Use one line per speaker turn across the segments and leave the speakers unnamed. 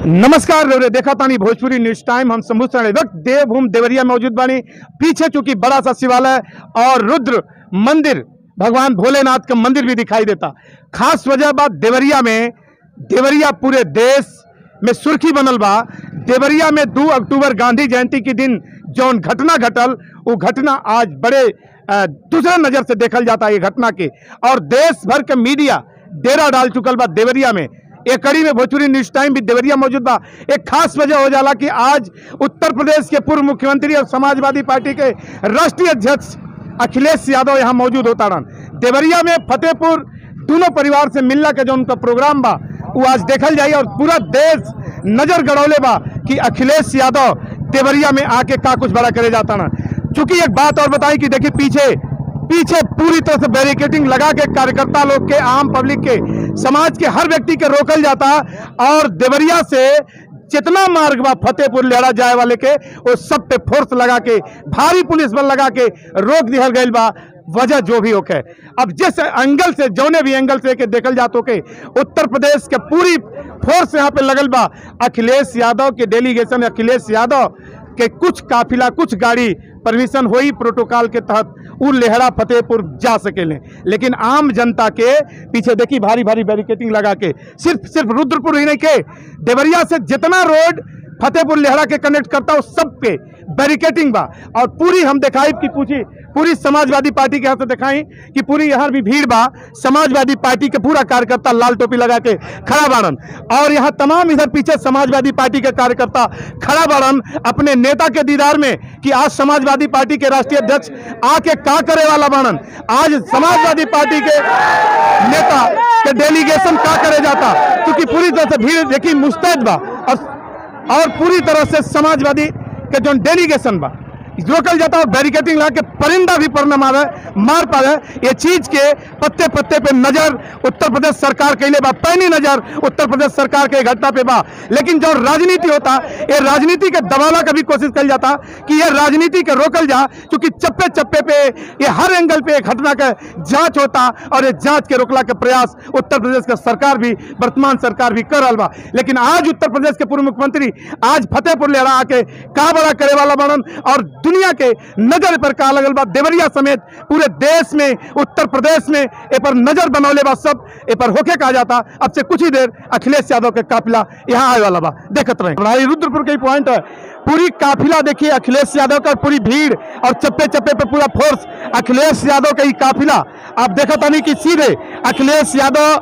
नमस्कार रउरे देखा तानी भोजपुरी न्यूज टाइम हम शंभू सरण वक्त देवभूमि देवरिया मौजूद बानी पीछे चूंकि बड़ा सा शिवालय और रुद्र मंदिर भगवान भोलेनाथ का मंदिर भी दिखाई देता खास वजह बा देवरिया में देवरिया पूरे देश में सुर्खी बनल बा देवरिया में दो अक्टूबर गांधी जयंती के दिन जौन घटना घटल वो घटना आज बड़े अ, दूसरे नजर से देखल जाता है ये घटना के और देश भर के मीडिया डेरा डाल चुकल बा देवरिया में एक कड़ी में भोजपुरी न्यूज टाइम भी देवरिया मौजूद बा एक खास वजह हो जाला कि आज उत्तर प्रदेश के पूर्व मुख्यमंत्री और समाजवादी पार्टी के राष्ट्रीय अध्यक्ष अखिलेश यादव यहाँ मौजूद होता रहन देवरिया में फतेहपुर दोनों परिवार से मिलना के जो उनका प्रोग्राम बा वो आज देखल जाई और पूरा देश नजर गड़ौले बा कि अखिलेश यादव देवरिया में आके का कुछ बड़ा करे जाता ना चूंकि एक बात और बताई कि देखिए पीछे पीछे पूरी तरह से बैरिकेटिंग लगा के कार्यकर्ता लोग के आम पब्लिक के समाज के हर व्यक्ति के रोकल जाता और देवरिया से जितना मार्ग बा फतेहपुर लेड़ा जाए वाले के वो सब पे फोर्स लगा के भारी पुलिस बल लगा के रोक दिहल गईल बा वजह जो भी होके अब जिस एंगल से जौने भी एंगल से के देखल जात होके उत्तर प्रदेश के पूरी फोर्स यहाँ पे लगल बा अखिलेश यादव के डेलीगेशन अखिलेश यादव के कुछ काफिला कुछ गाड़ी परमिशन होई प्रोटोकॉल के तहत उ लेहड़ा फतेहपुर जा सकेले लेकिन आम जनता के पीछे देखी भारी भारी बैरिकेटिंग लगा के सिर्फ सिर्फ रुद्रपुर ही नहीं के देवरिया से जितना रोड फतेहपुर लेहड़ा के कनेक्ट करता हो सब पे बैरिकेटिंग बा और पूरी हम दिखाई कि पूछी पूरी समाजवादी पार्टी के यहाँ से दिखाई कि पूरी यहाँ भी भीड़ बा समाजवादी पार्टी के पूरा कार्यकर्ता लाल टोपी लगा के खड़ा बाड़न और यहाँ तमाम इधर पीछे समाजवादी पार्टी के कार्यकर्ता खड़ा बाड़न अपने नेता के दीदार में कि आज समाजवादी पार्टी के राष्ट्रीय अध्यक्ष आके का करे वाला बाड़न आज समाजवादी पार्टी के नेता के डेलीगेशन का करे जाता क्योंकि पूरी तरह से भीड़ देखी मुस्तैद बा और और पूरी तरह से समाजवादी के जो डेलीगेशन बा रोकल जाता और बैरिकेटिंग लगा के परिंदा भी पर न मारे मार पावे ये चीज के पत्ते पत्ते पे नजर उत्तर प्रदेश सरकार के लिए बा पैनी नजर उत्तर प्रदेश सरकार के घटना पे बा लेकिन जो राजनीति होता ये राजनीति के दबाना का भी कोशिश कल जाता कि ये राजनीति के रोकल जा क्योंकि चप्पे चप्पे पे ये हर एंगल पे ये घटना का जांच होता और ये जांच के रोकला के प्रयास उत्तर प्रदेश का सरकार भी वर्तमान सरकार भी कर रहा बा लेकिन आज उत्तर प्रदेश के पूर्व मुख्यमंत्री आज फतेहपुर लेहरा आके का बड़ा करे वाला बनन और दुनिया के नजर पर का लगल बा देवरिया समेत पूरे देश में उत्तर प्रदेश में ए पर नजर बनौले बा सब ए पर होके कहा जाता अब से कुछ ही देर अखिलेश यादव के काफिला यहाँ आए वाला बा देखत रहे भाई रुद्रपुर के पॉइंट है पूरी काफिला देखिए अखिलेश यादव का पूरी भीड़ और चप्पे चप्पे पे पूरा फोर्स अखिलेश यादव का ही काफिला आप देखा नहीं कि सीधे अखिलेश यादव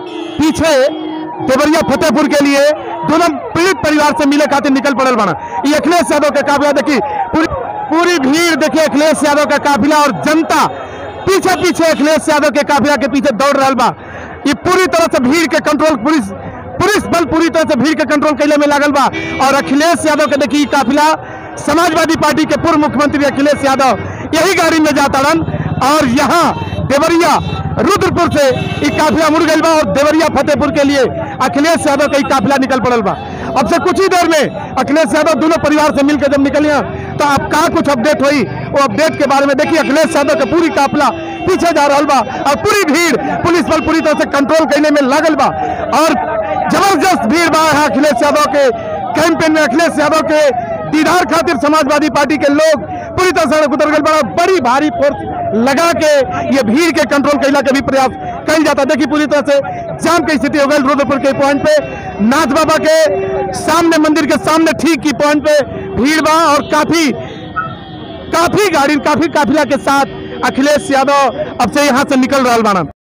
पीछे देवरिया फतेहपुर के लिए दोनों पीड़ित परिवार से मिले खातिर निकल पड़ल बना ये अखिलेश यादव का काफिला देखी पूरी पूरी भीड़ देखिए अखिलेश यादव का काफिला और जनता पीछे पीछे अखिलेश यादव के काफिला के पीछे दौड़ रहा बा ये पूरी तरह से भीड़ के कंट्रोल पुलिस पुलिस बल पूरी तरह से भीड़ के कंट्रोल कैले में लागल बा और अखिलेश यादव के देखिए ई काफिला समाजवादी पार्टी के पूर्व मुख्यमंत्री अखिलेश यादव यही गाड़ी में जाता रन और यहाँ देवरिया रुद्रपुर से ई काफिला मुड़ गई बा और देवरिया फतेहपुर के लिए अखिलेश यादव का ई काफिला निकल पड़ल बा अब से कुछ ही देर में अखिलेश यादव दोनों परिवार से मिलकर जब निकलिए तो अब का कुछ अपडेट हुई वो अपडेट के बारे में देखिए अखिलेश यादव का पूरी काफिला पीछे जा रहा बा और पूरी भीड़ पुलिस बल पूरी तरह से कंट्रोल करने में लागल बा और जबरदस्त भीड़ बा यहाँ अखिलेश यादव के कैंपेन में अखिलेश यादव के दीदार खातिर समाजवादी पार्टी के लोग पूरी तरह सड़क उतर गए बड़ा बड़ी भारी फोर्स लगा के ये भीड़ के कंट्रोल कैला के भी प्रयास कल जाता देखिए पूरी तरह से जाम की स्थिति हो गई रुद्रपुर के पॉइंट पे नाथ बाबा के सामने मंदिर के सामने ठीक की पॉइंट पे भीड़ बा और काफी काफी गाड़ी काफी काफिला के साथ अखिलेश यादव अब से यहाँ से निकल रहा बाना